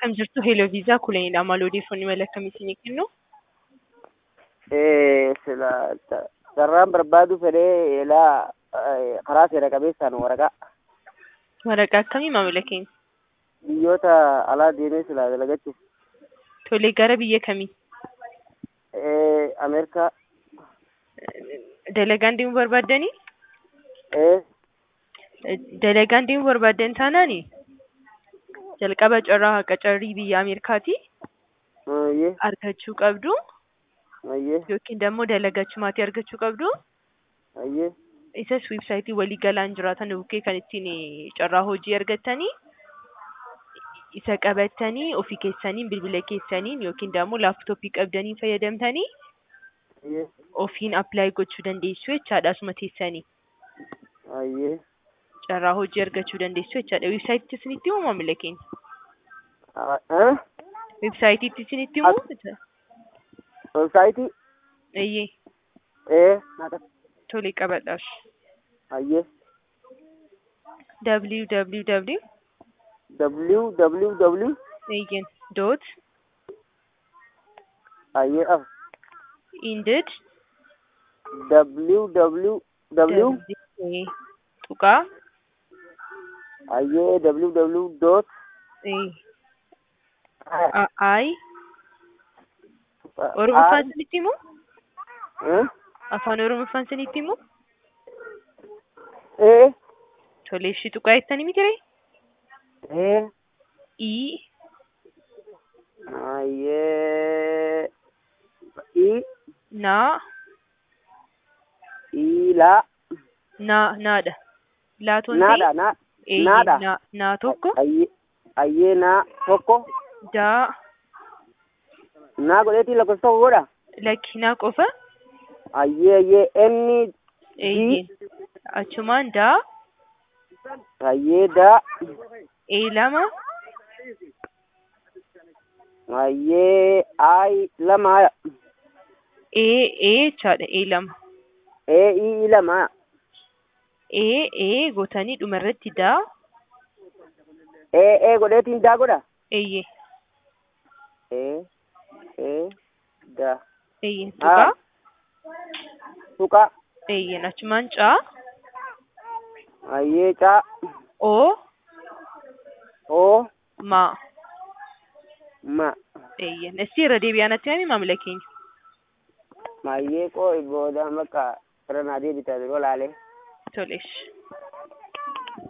Akkam jirtu Hello Viisaa kulanidha. Maal odeeffannoo mala akkamii isinii kennu? sila carraan barbaadu fedhee eelaa karaa seera qabeessaan waraqaa Waraqaa akkamii maamila keenya? biyyoota alaa deemee sila dalagachuuf Tolee gara biyya kamii? Ameerikaa Dalagaan deemuu barbaaddanii? ee Dalagaan deemuu barbaaddan taanaani jalqaba carraa qacarrii biyya Ameerikaati ayyee argachuu qabdu ayyee yookiin immoo dalagachumaatii argachuu qabdu. ayyee Isas weebsaayitii walii galaan jiraatan bukkee kan ittiin carraa hojii argattanii isa qabattanii ofii keessaniin bilbila keessaniin yookiin immoo laaptooppii qabdanii fayyadamtanii ayyee ofiin appilaayi gochuu dandeessu jechaadha asuma teessanii ayyee carraa hojii argachuu dandeessu jechaadha. Weebsaayitii isinitti himu maamila keenya? eh Weebsaayitii isinitti himu? websaayitii Eeyyee ee naqas tolee qabadhaas. ayyee www www eeyyen dot ayyee af indid www ee, tuqaa ayyee www dot ee, a- ay oromoffaan isinitti himu? eh Afaan oromoffaan isinitti himu? ee Tolee ishii tuqaa jettanii miti ree? ee i ayyee i naa ila naa naadha. Laatoon naadha na eeyyee naadha. naa naa tokko ayyee ayyee naa tokko daa naa godheetii lakkoofsa tokko godha lakki naa qofa ayyee ayyee inni eeyyee achumaan daa ayyee daa ee lama ayyee ay lama ee ee jechaadha ee lama ee ii lama ee ee gootanii dhumarratti daa ee ee godheetiin daa godha eeyyee ee ee daa eeyyee tuqaa tuqa eeyyeen achumaan caa ayyee caa oo oo maa ma eeyyeen isii irra deebi'aa natti himi maamila keenya mayyee qoo booda bakka irra naa deebita yeroo laalee toleesh